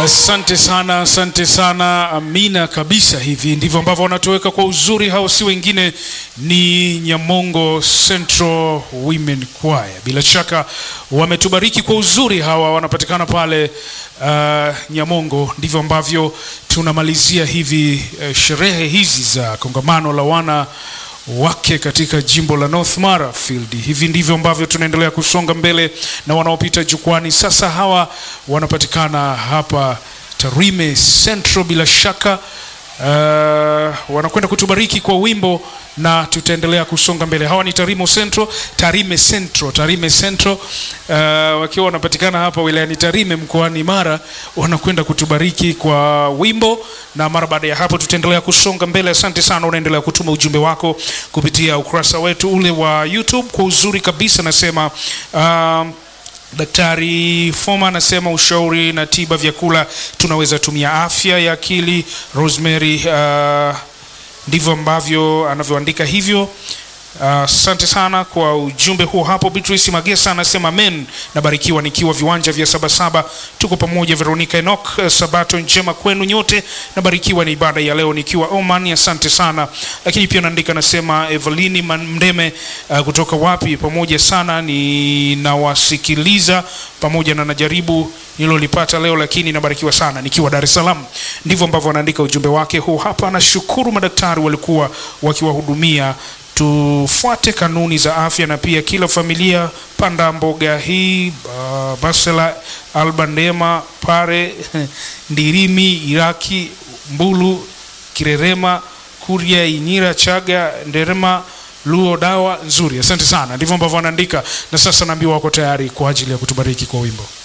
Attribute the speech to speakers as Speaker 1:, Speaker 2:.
Speaker 1: Asante sana, asante sana, amina kabisa. Hivi ndivyo ambavyo wanatoweka kwa uzuri. Hao si wengine ni Nyamongo Central Women Choir. Bila shaka wametubariki kwa uzuri. Hawa wanapatikana pale uh, Nyamongo. Ndivyo ambavyo tunamalizia hivi uh, sherehe hizi za kongamano la wana wake katika jimbo la North Mara Field. Hivi ndivyo ambavyo tunaendelea kusonga mbele na wanaopita jukwani sasa. Hawa wanapatikana hapa Tarime Central, bila shaka uh, wanakwenda kutubariki kwa wimbo na tutaendelea kusonga mbele. Hawa ni Tarimo Central, Tarime Central, Tarime Central uh, wakiwa wanapatikana hapa wilayani Tarime mkoani Mara, wanakwenda kutubariki kwa wimbo, na mara baada ya hapo tutaendelea kusonga mbele. Asante sana, unaendelea kutuma ujumbe wako kupitia ukurasa wetu ule wa YouTube kwa uzuri kabisa. Nasema uh, Daktari Foma anasema ushauri na tiba vyakula tunaweza tumia afya ya akili. Rosemary uh, ndivyo ambavyo anavyoandika hivyo. Asante uh, sana kwa ujumbe huo hapo. Beatrice Magesa anasema amen, nabarikiwa nikiwa viwanja vya Sabasaba, tuko pamoja. Veronica Enoch, uh, sabato njema kwenu nyote, nabarikiwa na ibada ya leo nikiwa Oman, asante sana. Lakini pia naandika nasema Evelini Mndeme uh, kutoka wapi, pamoja sana, ninawasikiliza pamoja na najaribu nilolipata leo, lakini nabarikiwa sana nikiwa Dar es Salaam. Ndivyo ambavyo anaandika ujumbe wake huu hapa. Nashukuru madaktari walikuwa wakiwahudumia tufuate kanuni za afya na pia kila familia panda mboga hii uh, Basela Albandema Pare Ndirimi Iraki Mbulu Kirerema Kuria Inyira Chaga Nderema Luo dawa nzuri. Asante sana. Ndivyo ambavyo wanaandika, na sasa naambiwa wako tayari kwa ajili ya kutubariki kwa wimbo.